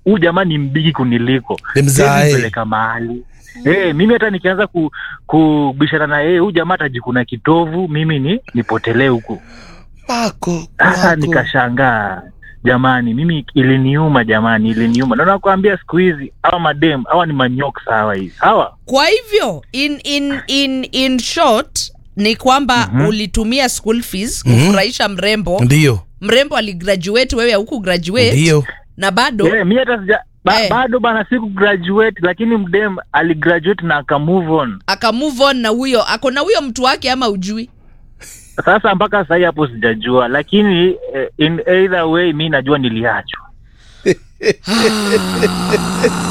huu jamaa ni mbigi kuniliko Ni mzae. Siwezi mpeleka mahali Eh, mimi hata nikianza ku, kubishana na yeye huyu jamaa atajikuna kitovu mimi ni nipotelee huku Wako, sasa wako. nikashangaa jamani mimi iliniuma jamani iliniuma na nakwambia siku hizi hawa madem hawa ni manyok sawa hizi hawa kwa hivyo in, in, in, in short ni kwamba Mhm. ulitumia school fees Mhm. kufurahisha mrembo Ndio, mrembo aligraduate wewe huku graduate ndio. na bado yeah, mi hata sija ba, Eh. bado bana siku graduate lakini mdem aligraduate na aka move on aka move on na huyo ako na huyo mtu wake ama ujui sasa mpaka sahii hapo sijajua lakini eh, in either way mi najua niliachwa